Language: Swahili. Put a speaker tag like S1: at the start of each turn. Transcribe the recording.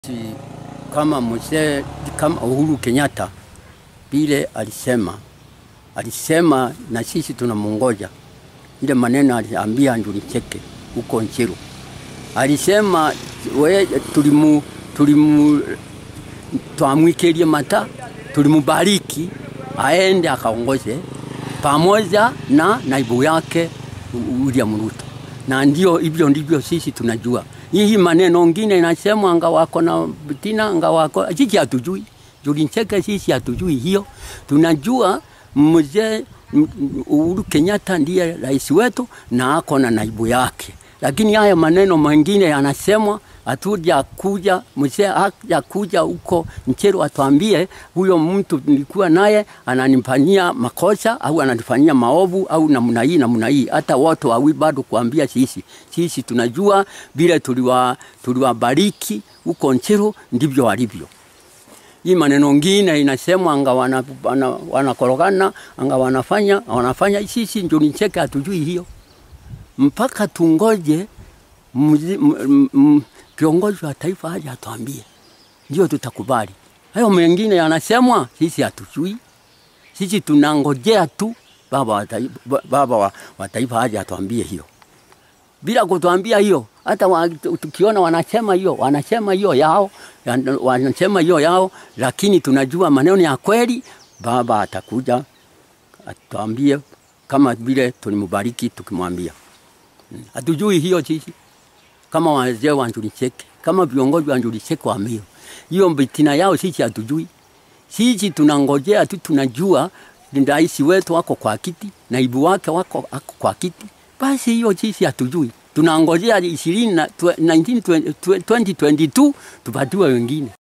S1: Si kama mzee kama Uhuru Kenyatta vile alisema, alisema na sisi tunamungoja. Ile maneno aliambia Njuri Cheke huko Nchiru, alisema we, tulimu, tulimu twamwikirie mata, tulimubariki aende akaongoze pamoja na naibu yake William Ruto, na ndio hivyo ndivyo sisi tunajua. Hii maneno ngine inasema anga wako na Tina anga wako, sisi hatujui. Njuri Cheke sisi hatujui hiyo, tunajua mzee Uhuru Kenyatta ndiye rais wetu na ako na naibu yake, lakini haya maneno mengine yanasemwa hatuja kuja mzee haja kuja huko Ncheru atuambie huyo mtu nilikuwa naye ananifanyia makosa au ananifanyia maovu au namna hii namna hii. Hata wote wawi bado kuambia sisi, sisi tunajua vile tuliwa tuliwabariki huko Ncheru ndivyo walivyo. Hii maneno ngine inasemwa anga wanakorogana wana, wana anga wanafanya wanafanya, sisi Njuri Cheke hatujui hiyo mpaka tungoje mzi, m, m, kiongozi wa taifa aje atuambie, ndio tutakubali. Hayo mengine yanasemwa, sisi hatujui. Sisi tunangojea tu baba wa taifa, baba wa, wa taifa aje atuambie hiyo. Bila kutuambia hiyo, hata wa, tukiona wanasema hiyo, wanasema hiyo yao, wanasema hiyo yao, lakini tunajua maneno ya kweli. Baba atakuja atuambie kama vile tulimbariki tukimwambia. Hatujui hiyo sisi kama wazee wa Njuri Cheke, kama viongozi wa Njuri Cheke wa Meru. Hiyo bitina yao sisi hatujui. Sisi tunangojea tu, tunajua rais wetu wako kwa kiti, naibu wake wako ako kwa kiti. Basi hiyo sisi hatujui. Tunangojea 20 na 2022 tupatiwe wengine.